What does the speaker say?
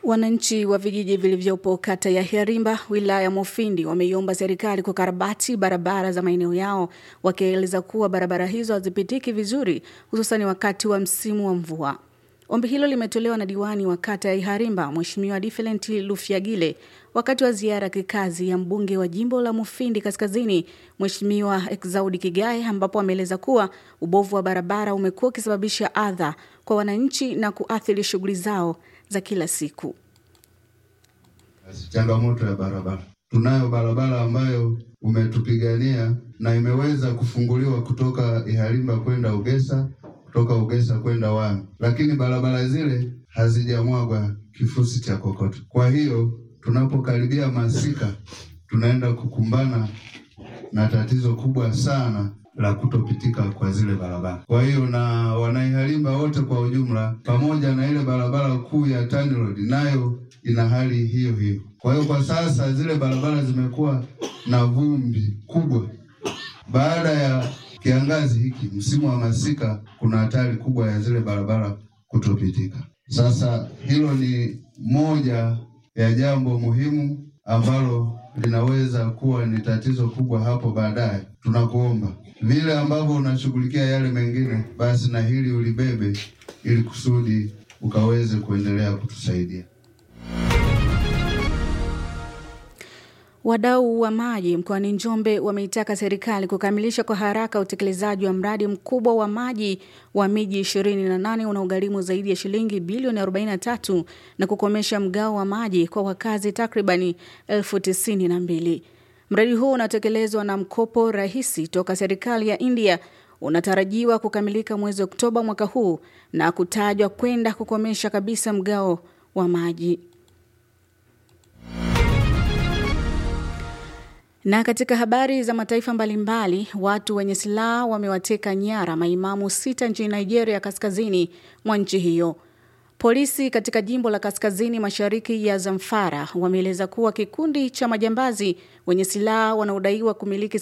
Wananchi wa vijiji vilivyopo kata ya Hirimba wilaya ya Mufindi wameiomba serikali kukarabati barabara za maeneo yao, wakieleza kuwa barabara hizo hazipitiki vizuri, hususani wakati wa msimu wa mvua. Ombi hilo limetolewa na diwani wa kata ya Iharimba Mheshimiwa Different Lufyagile wakati wa ziara ya kikazi ya mbunge wa jimbo la Mufindi Kaskazini Mheshimiwa Exaudi Kigae, ambapo ameeleza kuwa ubovu wa barabara umekuwa ukisababisha adha kwa wananchi na kuathiri shughuli zao za kila siku. Changamoto ya barabara, tunayo barabara ambayo umetupigania na imeweza kufunguliwa kutoka Iharimba kwenda Ugesa kutoka Ugesa kwenda Wami, lakini barabara zile hazijamwagwa kifusi cha kokoto. Kwa hiyo tunapokaribia masika, tunaenda kukumbana na tatizo kubwa sana la kutopitika kwa zile barabara. Kwa hiyo na wanaiharimba wote kwa ujumla, pamoja na ile barabara kuu ya Tani Road nayo ina hali hiyo hiyo. Kwa hiyo kwa sasa zile barabara zimekuwa na vumbi kubwa baada ya kiangazi hiki, msimu wa masika, kuna hatari kubwa ya zile barabara kutopitika. Sasa hilo ni moja ya jambo muhimu ambalo linaweza kuwa ni tatizo kubwa hapo baadaye. Tunakuomba vile ambavyo unashughulikia yale mengine, basi na hili ulibebe, ili kusudi ukaweze kuendelea kutusaidia. Wadau wa maji mkoani Njombe wameitaka serikali kukamilisha kwa haraka utekelezaji wa mradi mkubwa wa maji wa miji 28 unaogharimu zaidi ya shilingi bilioni 43 na kukomesha mgao wa maji kwa wakazi takribani elfu tisini na mbili. Mradi huu unatekelezwa na mkopo rahisi toka serikali ya India unatarajiwa kukamilika mwezi Oktoba mwaka huu na kutajwa kwenda kukomesha kabisa mgao wa maji. Na katika habari za mataifa mbalimbali, watu wenye silaha wamewateka nyara maimamu sita nchini Nigeria, kaskazini mwa nchi hiyo. Polisi katika jimbo la kaskazini mashariki ya Zamfara wameeleza kuwa kikundi cha majambazi wenye silaha wanaodaiwa kumiliki